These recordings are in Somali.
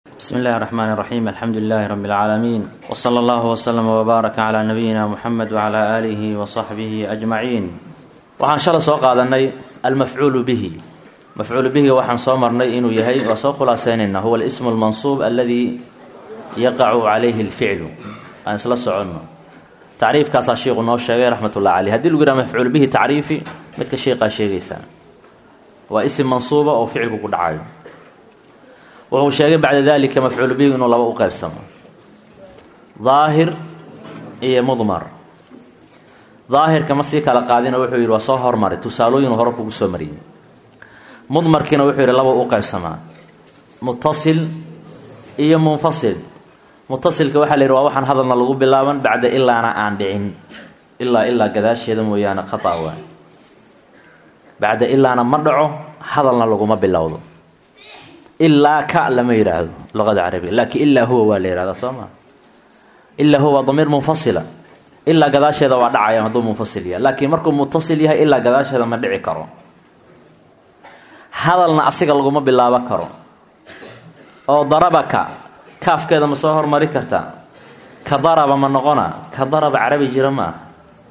بسم الله الرحمن الرحيم الحمد لله رب العالمين وصلى الله وسلم وبارك على نبينا محمد وعلى آله وصحبه أجمعين waxaan shala soo qaadanay almafcuulu bihi mafcuulu bihiga waxaan soo marnay inuu yahay waa soo khulaaseynayna huwa alismu almansuub aladi yaqacu calayhi alficlu aan isla soconno tacriifkaasaa sheikhu noo sheegay raxmat ullahi caleyh hadii lagu yidhaha mafcuul bihi tacriifi midka sheikhaa sheegaysaa waa isim mansuuba oo ficilku ku dhacayo wuxuu sheegay bacda dalika mafcuulu bihi inuu laba u qeybsamo daahir iyo mudmar daahirka ma sii kala qaadina wuxuu yidhi waa soo hormaray tusaalooyinu hore kugu soo mariyey mudmarkiina wuxuu yidhi laba u qaybsamaa mutasil iyo munfasil mutasilka waxaa la yidhi waa waxaan hadalna lagu bilaaban bacda ilaana aan dhicin ilaa ilaa gadaasheeda mooyaane khata waa bacda ilaana ma dhaco hadalna laguma bilowdo ilaa ka lama yidhaahdo luqada carabiga laakiin ilaa huwa waa la yihahdaa soo maa ilaa huwa waa damiir munfasila ilaa gadaasheeda waa dhacaya hadduu munfasil yahay laakiin markuu mutasil yahay ilaa gadaasheeda ma dhici karo hadalna asiga laguma bilaabo karo oo darabaka kaafkeeda ma soo hormari kartaa ka daraba ma noqona ka daraba carabi jira ma ah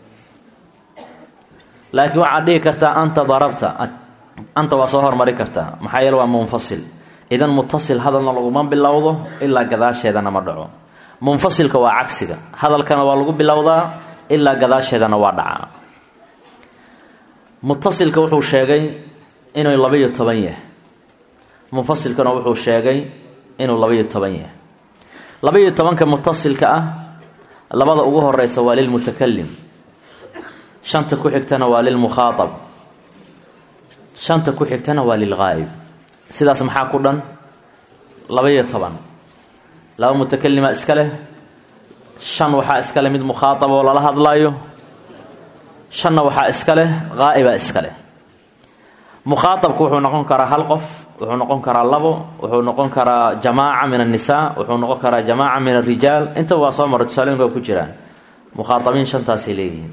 laakiin waxaad dhihi kartaa anta darabta anta waa soo hormari kartaa maxaa yeele waa munfasil idan mutasil hadalna laguma bilowdo ilaa gadaasheedana ma dhaco munfasilka waa cagsiga hadalkana waa lagu bilowdaa ilaa gadaasheedana waa dhacaa mutasilka wuxuu sheegay inuu labaiyo toban yahay munfasilkana wuxuu sheegay inuu labaiyo toban yahay labaiyo tobanka mutasilka ah labada ugu horeysa waa lilmutakalim shanta ku xigtana waa lilmukhaaab shanta ku xigtana waa lilgaa'ib sidaas maxaa ku dhan labaiyo toban laba mutakalima iska leh shan waxaa iska leh mid mukhaaaba oo lala hadlaayo shanna waxaa iska leh haa'iba iska leh mukhaaabku wuxuu noqon karaa hal qof wuxuu noqon karaa labo wuxuu noqon karaa jamaaca min annisaa wuxuu noqon karaa jamaaca min alrijaal intaba waa soo maray tusaalooyinka ku jiraan mukhaaabiin shantaasay leeyihiin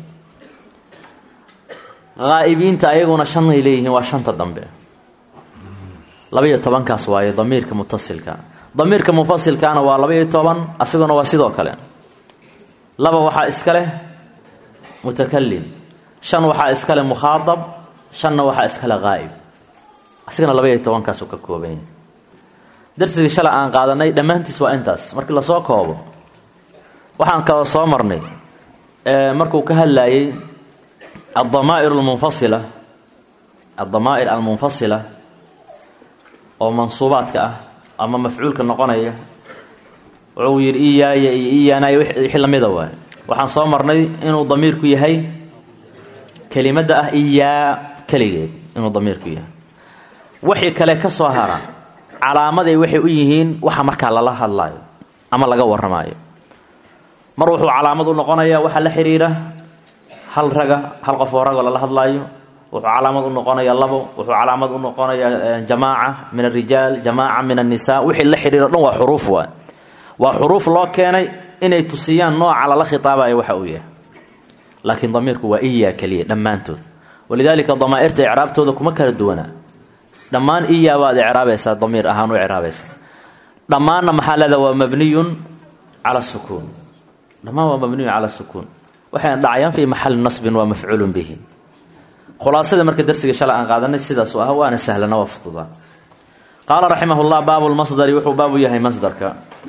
haa'ibiinta ayaguna shanay leeyihiin waa shanta dambe labaiyo tobankaas waaye damiirka mutasilka damiirka munfasilkaana waa laba-iyo toban asiguna waa sidoo kale laba waxaa iska leh mutakalim shan waxaa iska leh mukhaaab shanna waxaa iska leh haa'ib asigana laba-iyo tobankaasu ka kooban yahay darsigii shalay aan qaadanay dhammaantiis waa intaas markii lasoo koobo waxaan kaloo soo marnay markuu ka hadlayay addamaa'ir almunfasila addamaa'ir almunfasila oo mansuubaadka ah ama mafcuulka noqonaya wuxuu yidhi iyaaya iyo iyaanay wixii lamida waay waxaan soo marnay inuu damiirku yahay kelimadda ah iyaa keligeed inuu damiirku yahay wixii kale ka soo hara calaamaday waxay u yihiin waxa markaa lala hadlaayo ama laga warramaayo mar wuxuu calaamad u noqonayaa waxa la xidhiira hal raga hal qof oo ragoo lala hadlaayo wuxuu calaamad u noqonayaa labo wuxuu calaamad u noqonayaa jamaaca min alrijaal jamaaca min annisaa wixii la xidhiiro dhan waa xuruuf waa waa xuruuf loo keenay inay tusiyaan nooca lala khitaabayo waxa uu yahay laakiin damiirku waa iyaa keliya dhammaantood walidaalika damaa'irta icraabtooda kuma kala duwana dhammaan iyaa baad icraabaysaa damiir ahaan u icraabaysaa dhammaanna maxaa leeda waa mabniyun cala sukuun dhammaan waa mabniyun cala sukuun waxayna dhacayaan fii maxali nasbin waa mafcuulun bihi khulaasada marka darsiga shalay aan qaadanay sidaasu ah waana sahlana waa fududaa qaala raximah llah baabu lmasdari wuxuu baabu yahay masdarka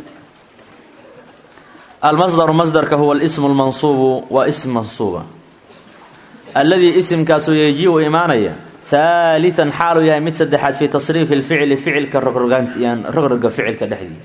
almasdaru masdarka huwa alismu lmansuubu waa ism mansuuba alladii isimkaasuu yeji-u imaanaya haalian xaaluu yahay mid saddexaad fii tasriifi lficli ficilka rogroga ficilka dhexdii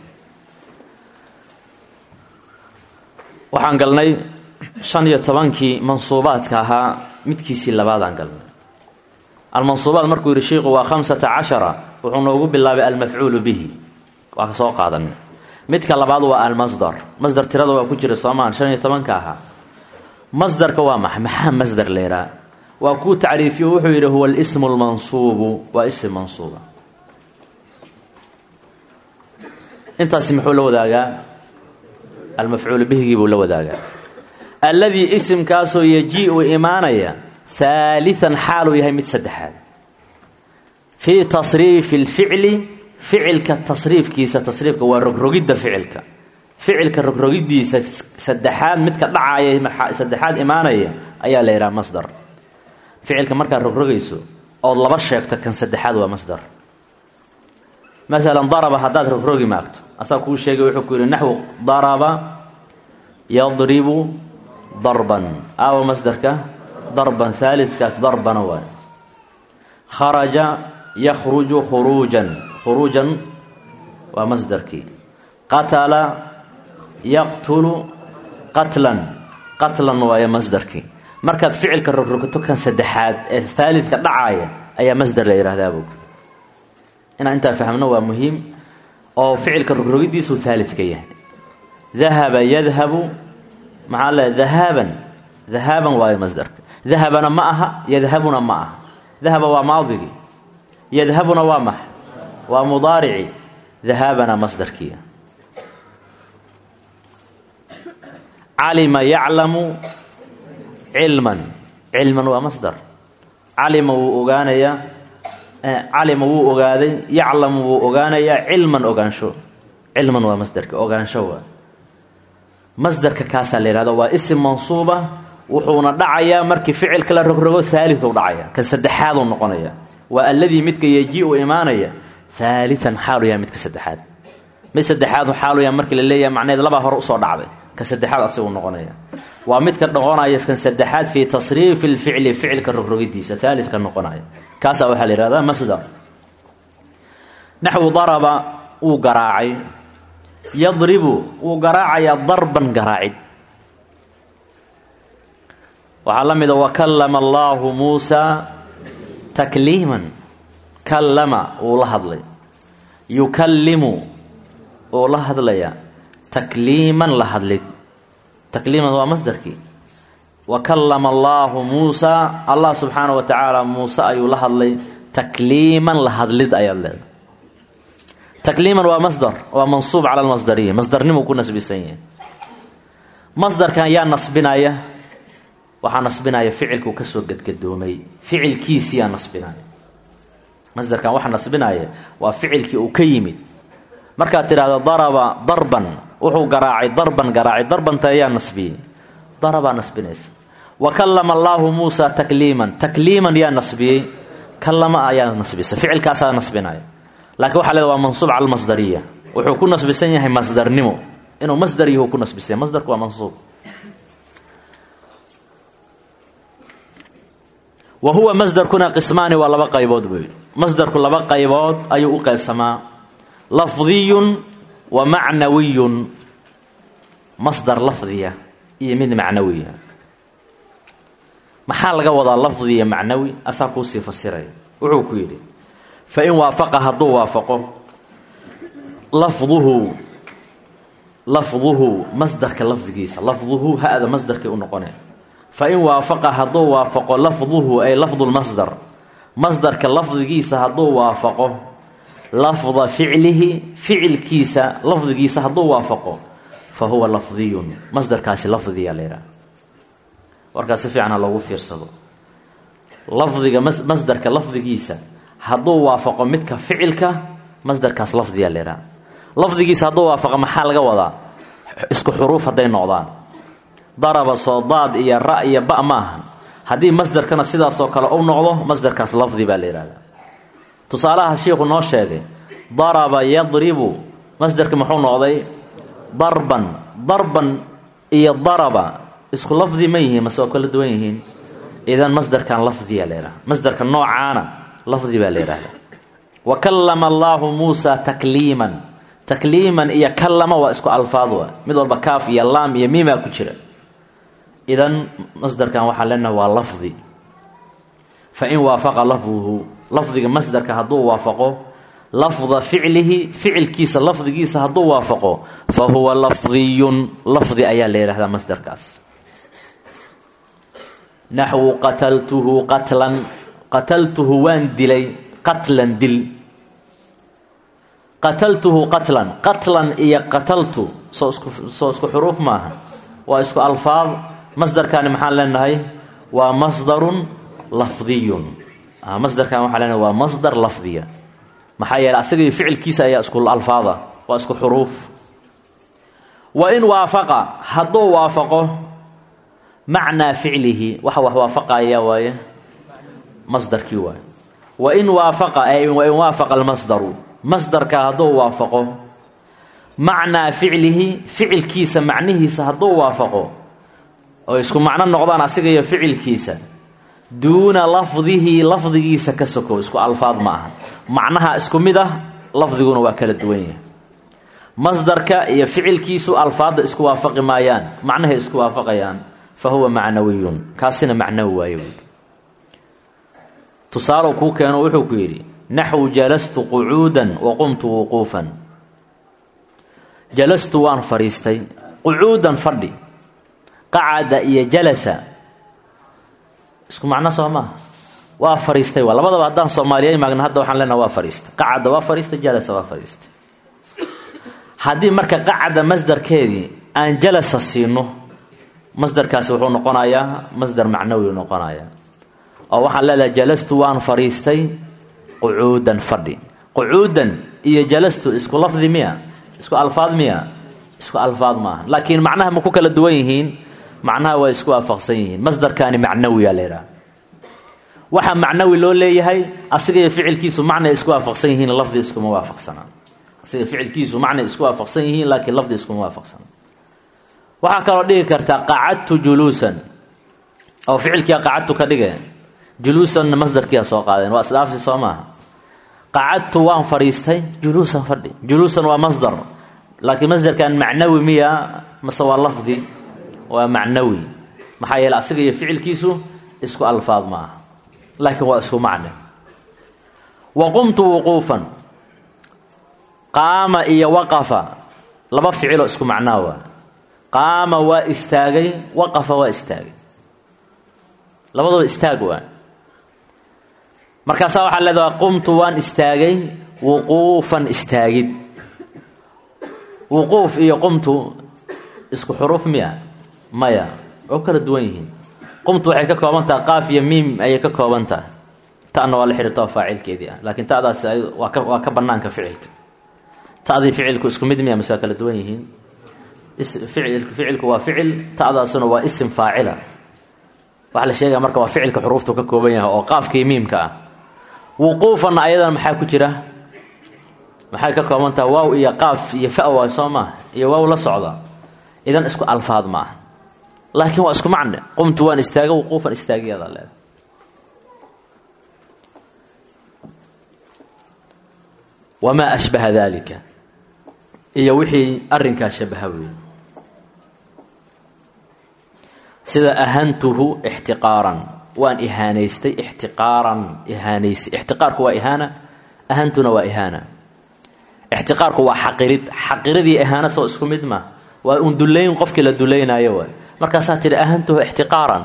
waxaan galnay shan iyo tobankii mansuubaadka ahaa midkiisii labaadaan galnay almansuubaad markuu yidhi sheikhu waa khamsata cashara wuxuu noogu bilaabay almafcuulu bihi waa ka soo qaadanay midka labaad waa almasdar masdar tirada waa ku jira soomaan shan iyo tobanka ahaa masdarka waa maxay maxaa masdar leeraa waa kuu tacriifiyo wuxuu yidhi huwa alismu lmansuubu waa ism mansuuba intaasi muxuu la wadaagaa almafcuulu bihigii buu la wadaagaa alladii isimkaasoo yeji-u imaanaya haalian xaaluu yahay mid saddexaad fii tasriifi alficli ficilka tasriifkiisa tasriifka waa rogrogidda ficilka ficilka rogrogidiisa saddexaad midka dhacaya saddexaad imaanaya ayaa la yidhaha masdar ficilka markaad rogrogayso ood laba sheegto kan saddexaad waa masdar maalan daraba haddaad rogrogi maagto asaa kuu sheegay wuxuu ku yidhi naxwu daraba yadribu darban aawa masdarka darban haalidkaas darbana waay kharaja yakhruju khuruujan khuruujan waa masdarkii qatala yaqtulu qatlan qatlan waayo masdarkii markaad ficilka rogrogato kan saddexaad ee haalidka dhacaaya ayaa masdar la yidhahdaa bog inaan intaa fahmno waa muhiim oo ficilka rogrogidiisuu haalidka yahay dahaba yadhabu maxaa le dahaaban dahaaban waayo masdarka dahabana ma aha yadhabuna ma aha dahaba waa maadigii yadhabuna waa max waa mudaarici dahaabana masdarkiia calima yaclamu cilman cilman waa masdar calima wuu ogaanayaa calima wuu ogaaday yaclamu wuu ogaanayaa cilman ogaansho cilman waa masdarka ogaansho waa masdarka kaasaa la yihahda waa isim mansuuba wuxuuna dhacayaa markii ficilka la rogrogo haaliu dhacaya kan saddexaaduu noqonaya waa alladii midka yeji-u imaanaya haalian xaalu yahay midka saddexaad mid saddexaad xaalu yahay markii la leeyahay macneed labaa hore usoo dhacday ka saddexaad asiguu noqonaya waa midka noqonaya kan saddexaad fii tasriifi lficli ficilka rogrogidiisa haalidka noqonaya kaasaa waxaa la yihahdaa masdar naxwu daraba wuu garaacay yadribu wuu garaacayaa darban garaacid waxaa la mida wakallama allaahu muusaa takliiman kallama wuu la hadlay yukallimu wuu la hadlayaa takliiman la hadlid takliiman waa masdarkii wakallama allaahu muusaa allah subxaana wa tacaala muuse ayuu la hadlay takliiman la hadlid ayaad leedahay takliiman waa masdar waa mansuub cala almasdariya masdarnimuu ku nasbisan yahay masdarkan yaa nasbinaya waxaa nasbinaya ficilkuu kasoo gedgadoomay ficilkiisiyaa nasbinaya masdarkan waxa nasbinaya waa ficilkii uu ka yimid markaad tidhaahdo daraba darban wuxuu garaacay darban garaacay darbanta ayaa nasbiyey darabaa nasbinaysa wa kallama allaahu muusaa takliiman takliiman yaa nasbiyey kallama ayaa nasbisa ficilkaasaa nasbinaya laakiin waxa leeda waa mansuub cala almasdariya wuxuu ku nasbisan yahay masdarnimo inuu masdar yahu ku nasbisanya masdarku waa mansuub wa huwa masdarkuna qismaani waa laba qaybood buu yidhi masdarku laba qaybood ayuu u qaybsamaa lafdiyun wa macnawiyun masdar lafdiya iyo mid macnawiya maxaa laga wadaa lafdi iyo macnawi asaa kuusii fasiraya wuxuu ku yidhi fa in waafaqa hadduu waafaqo lafduhu lafduhu masdarka lafdigiisa lafduhu ha-da masdarkay u noqonaya fa in waafaqa hadduu waafaqo lafduhu ay lafdulmasdar masdarka lafdigiisa hadduu waafaqo lafda ficlihi ficilkiisa lafdigiisa hadduu waafaqo fa huwa lafdiyun masdarkaasi lafdiyaa la yidhaha warkaas si fiican ha loogu fiirsado lafdiga masdarka lafdigiisa hadduu waafaqo midka ficilka masdarkaas lafdiyaa la yidhaha lafdigiisa hadduu waafaqo maxaa laga wadaa isku xuruuf hadday noqdaan daraba soo daad iyo ra iyo ba ma ahan haddii masdarkana sidaasoo kale u noqdo masdarkaas lafdi baa la yidhahdaa tusaalaha shiikhu noo sheegay daraba yadribu masdarka muxuu noqday darban darban iyo daraba isku lafdi ma yihiin mase oo kala duwan yihiin idan masdarkan lafdiyaa la yidhahda masdarka noocaana lafdi baa la yidhahda wa kallama allaahu muusaa takliiman takliiman iyo kallama waa isku alfaad wa mid walba kaaf iyo laam iyo miimaa ku jira idan masdarkan waxaa leenaha waa lafdi fa in waafaqa lafduhu lafdiga masdarka hadduu waafaqo lafda ficlihi ficilkiisa lafdigiisa hadduu waafaqo fa huwa lafdiyun lafdi ayaa la yidhahdaa masdarkaas naxwu qataltuhu qatlan qataltuhu waan dilay qatlan dil qataltuhu qatlan qatlan iyo qataltu soo isku soo isku xuruuf maaha waa isku alfaad masdarkaani maxaan leenahay waa masdarun lafdiyun masdarkan waxaa leenahay waa masdar lafdiya maxaa yeele asaga iyo ficilkiisa ayaa isku alfaada waa isku xuruuf wa in waafaqa hadduu waafaqo macnaa ficlihi waxa wax waafaqaya waaye masdarkii waaye wain waafaqa ay wain waafaqa almasdaru masdarka hadduu waafaqo macnaa ficlihi ficilkiisa macnihiisa hadduu waafaqo oo isku macno noqdaan asiga iyo ficilkiisa duuna lafdihi lafdigiisa ka sokow isku alfaad ma aha macnaha isku mid ah lafdiguna waa kala duwan yahay masdarka iyo ficilkiisu alfaadda isku waafaqi maayaan macnahay isku waafaqayaan fa huwa macnawiyun kaasina macnawi waaye buui tusaalow kuu keeno wuxuu ku yidhi naxwu jalastu qucuudan wa qumtu wuquufan jalastu waan fadhiistay qucuudan fadhi qacada iyo jalasa isku macno soo maaha waa fadhiistay waa labadaba haddaan soomaaliya maagna hadda waxaan leenaha waa fadhiistay qacada waa fadhiistay jalasa waa fadhiistay haddii marka qacada masdarkeedii aan jalasa siino masdarkaasi wuxuu noqonayaa masdar macnawi noqonayaa oo waxaan leedahay jalastu waan fadhiistay qucuudan fadhi qucuudan iyo jalastu isku lafdi miya isku alfaad miya isku alfaad maaha laakiin macnaha ma ku kala duwan yihiin macnaha waa isku waafaqsan yihiin masdarkaani macnawiyaa la yidhaha waxaa macnawi loo leeyahay asiga iyo ficilkiisu macnay isku waafaqsan yihiin lafdi iskuma waafaqsanaa asiga ficilkiisu macnay isku waafaqsan yihiin laakiin lafdi iskuma waafaqsana waxaa kaloo dhigi kartaa qacadtu juluusan oo ficilkia qacadtu ka dhige juluusanna masdarkiia soo qaadeen waa isdhaafsi soo maaha qacadtu waan fadhiistay juluusan fadhi juluusan waa masdar laakiin masdarkan macnawi miya mase waa lafdi waa macnawi maxaa yeele asiga iyo ficilkiisu isku alfaad ma aha laakiin waa isku macne wa qumtu wuquufan qaama iyo waqafa laba ficiloo isku macnaa waa qaama waa istaagay waqafa waa istaagay labadaba istaag waa markaasaa waxaa leedaha qumtu waan istaagay wuquufan istaagid wuquuf iyo qumtu isku xuruuf miya maya oo kala duwan yihiin qumtu waxay ka kooban tahay qaaf iyo miim ayay ka kooban tahay ta'na waa la xidhiirta oo faacilkeedii ah laakiin ta'daasi waa ka waa ka bannaanka ficilka ta'dii ficilku isku mid miya mase waa kala duwan yihiin ficilku ficilku waa ficil ta'daasuna waa isim faacila waxaa la sheegaya marka waa ficilka xuruuftu ka kooban yahay oo qaafka iyo miimka ah wuquufanna ayadana maxaa ku jira maxay ka kooban tahay waaw iyo qaaf iyo fa waay soo maaha iyo waaw la socda idan isku alfaad ma aha laakiin waa isku macne qumtu waan istaaga wuquufan istaagiyadaa leeda wamaa ashbaha daalika iyo wixii arrinkaa shabaha weeye sida ahantuhu ixtiqaaran waan ihaanaystay ixtiqaaran ihaanaysay ixtiqaarku waa ihaana ahantuna waa ihaana ixtiqaarku waa xaqirid xaqiradii ihaana soo isku mid ma waa un dullayn qofkii la dullaynaayo waay markaasaa tidhi ahantuhu ixtiqaaran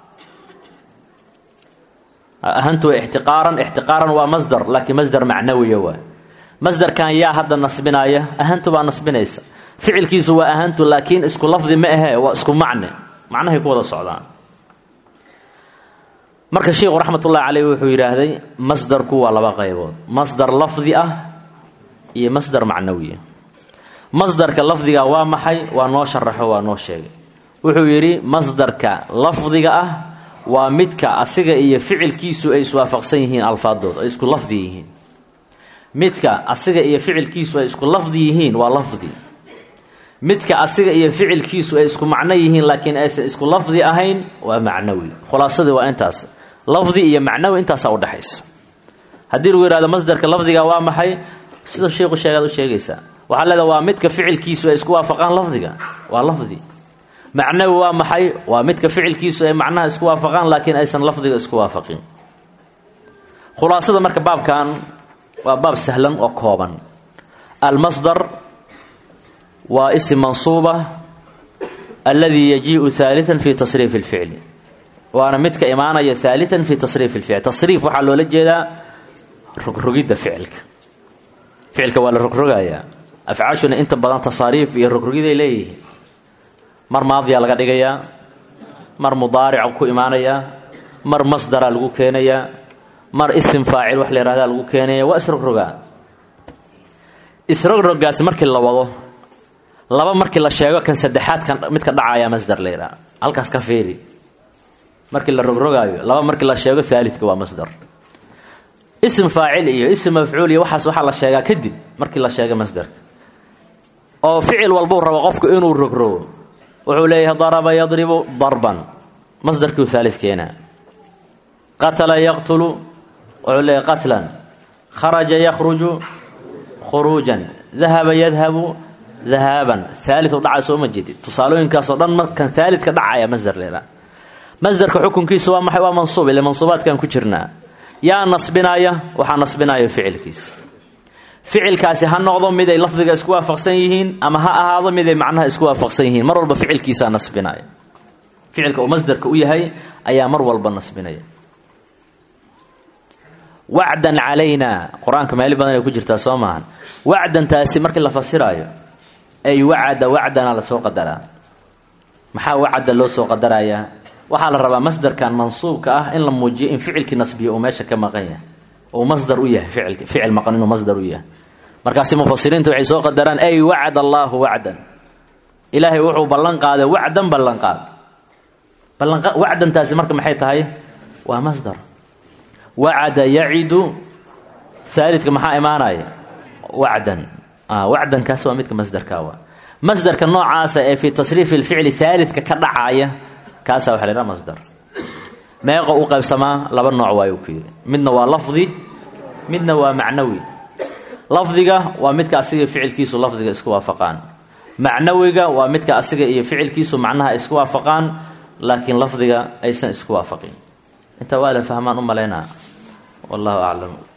ahantuhu ixtiqaaran ixtiqaaran waa masdar laakiin masdar macnawiya waay masdarkan yaa hadda nasbinaaya ahantu baa nasbinaysa ficilkiisu waa ahantu laakiin isku lafdi ma ahee waa isku macne macnahay ku wada socdaan marka sheikhu raxmatullahi caleyh wuxuu yidhaahday masdarku waa laba qaybood masdar lafdi ah iyo masdar macnawiya masdarka lafdiga waa maxay waa noo sharaxo waa noo sheegay wuxuu yidhi masdarka lafdiga ah waa midka asiga iyo ficilkiisu ay iswaafaqsan yihiin alfaadooda ay isku lafdi yihiin midka asiga iyo ficilkiisu ay isku lafdi yihiin waa lafdi midka asiga iyo ficilkiisu ay isku macno yihiin laakiin aysan isku lafdi ahayn waa macnawi khulaasadii waa intaas lafdi iyo macnawi intaasaa udhexaysa haddii lagu yihahdo masdarka lafdiga waa maxay sida sheikhu sheegaad u sheegaysaa waxaa leedaha waa midka ficilkiisu ay isku waafaqaan lafdiga waa lafdi macnawi waa maxay waa midka ficilkiisu ay macnaha isku waafaqaan laakiin aysan lafdiga isku waafaqin khulaasada marka baabkan waa baab sahlan oo kooban almasdar waa isim mansuuba alladii yajiiءu haaliثa fi tasriif اlficli waana midka imaanaya haaliثa fi tasriif اlficl tasriif waxaa loola jeedaa rogrogidda ficilka ficilka waa la rogrogayaa afcaashuna inta badan tasaariif iyo rogrogiday leeyihiin mar maadiyaa laga dhigayaa mar mudaarica ku imaanayaa mar masdaraa lagu keenayaa mar isim faacil wax la yihahdaa lagu keenaya waa isrogrogaa isrogrogaasi markii la wado laba markii la sheego kan saddexaadkan midka dhacaya masdar la yidhaha halkaas ka fiiri markii la rogrogaayo laba markii la sheego aalidka waa masdar ism faacil iyo ism mafcuul iyo waxaas waxaa la sheegaa kadib markii la sheego masdarka oo ficil walbuu rabo qofku inuu rogrogo wuxuu leeyahay daraba yadribu darban masdarkiu aalid keenaa qatala yaqtulu wuxuu leeyahay qatlan kharaja yakhruju khuruujan dahaba yadhabu dahaaban aaliu dhacay soo ma jedid tusaalooyinkaasoo dhan markan aalidka dhacaya masdar leedaa masdarka xukunkiisu waa maxay waa mansuub ile mansuubaadkan ku jirnaa yaa nasbinaya waxaa nasbinaya ficilkiisa ficilkaasi ha noqdo mid ay lafdiga isku waafaqsan yihiin ama ha ahaado mid ay macnaha isku waafaqsan yihiin mar walba ficilkiisaa nasbinaya ficilka uu masdarka u yahay ayaa mar walba nasbinaya wacdan calaynaa qur-aanka meeli badan ay ku jirtaa soo maahan wacdantaasi markii la fasiraayo ay wacada wacdana lasoo qadaraa maxaa wacda loo soo qadarayaa waxaa la rabaa masdarkan mansuubka ah in la muujiyo in ficilkii nasbiyo uu meesha ka maqan yahay uu masdar u yahay ficilki ficil maqan inuu masdar u yahay markaasi mufasiriinta waxay soo qadaraan ay wacada allaahu wacdan ilaahay wuxuu ballan qaaday wacdan ballan qaad ballanqa wacdantaasi marka maxay tahay waa masdar wacada yacidu aalidka maxaa imaanaya wacdan wacdankaas waa midka masdarka waa masdarka noocaasa ee fii tasriifi lficli aalidka ka dhacaaya kaasaa waxa la yhaha masdar meeqa u qaybsamaa laba nooc waayu ku yidhi midna waa lafdi midna waa macnawi lafdiga waa midka asiga ficilkiisu lafdiga isku waafaqaan macnawiga waa midka asiga iyo ficilkiisu macnaha isku waafaqaan laakiin lafdiga aysan isku waafaqin intaa waa la fahmaan u malaynaa wallahu aclam